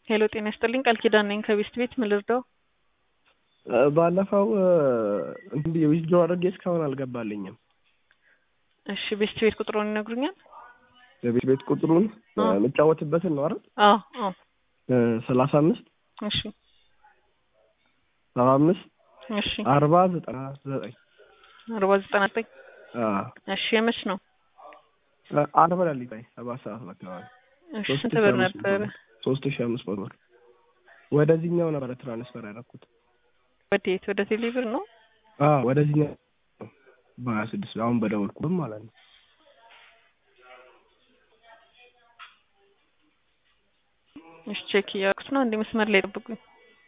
ሄሎ ጤና ይስጥልኝ ቃል ኪዳን ነኝ ከቤስት ቤት ምን ልርዳው? ባለፈው እንዲህ ዊዝድሮ አድርጌ እስካሁን አልገባልኝም። እሺ ቤስት ቤት ቁጥሩን ይነግሩኛል? የቤት ቤት ቁጥሩን የምጫወትበትን ነው አይደል? አዎ አዎ። ሰላሳ አምስት እሺ ሰባ አምስት እሺ አርባ ዘጠና ዘጠኝ አርባ ዘጠና ዘጠኝ እሺ የመች ነው? አርብ ሌሊት ላይ ሰባት ሰዓት አካባቢ እሺ ስንት ብር ነበረ? ሶስት ሺህ አምስት መቶ ብር ወደዚህኛው ነበረ ትራንስፈር ያደረኩት። ወዴት? ወደ ቴሌብር ነው? አዎ ወደዚህኛው በሀያ ስድስት አሁን በደወልኩት ማለት ነው። እሺ ቼክ እያደረኩት ነው። አንዴ መስመር ላይ ጠብቁኝ።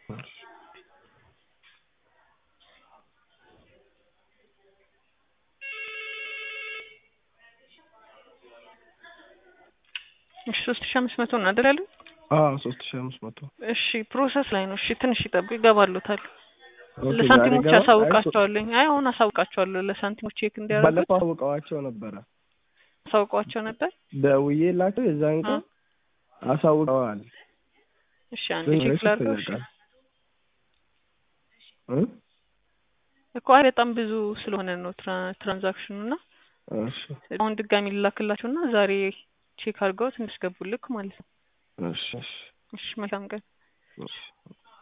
እሺ ሶስት ሺህ አምስት መቶ ነው አይደል ያሉኝ? አዎ ሶስት ሺህ አምስት መቶ እሺ ፕሮሰስ ላይ ነው። እሺ ትንሽ ይጠብቁ፣ ይገባሉታል። ኦኬ፣ ለሳንቲሞች ዛሬ ገባ? አሳውቃቸዋለሁ። አይ አሁን አሳውቃቸዋለሁ። ለሳንቲሞች ቼክ እንዲያደርጉት ባለፈው አሳውቀዋቸው ነበረ አሳውቀዋቸው ነበር። ደውዬላቸው የዛን ቀን አሳውቀዋል። እሺ አንዴ ቼክ ላድርገው። እሺ እ? እኮ አይ በጣም ብዙ ስለሆነ ነው ትራ- ትራንዛክሽኑ እና እሺ አሁን ድጋሚ ልላክላቸው እና ዛሬ ቼክ አድርገውት እንዲያስገቡልክ ማለት ነው። እሺ እሺ እሺ መልካም ቀን። እሺ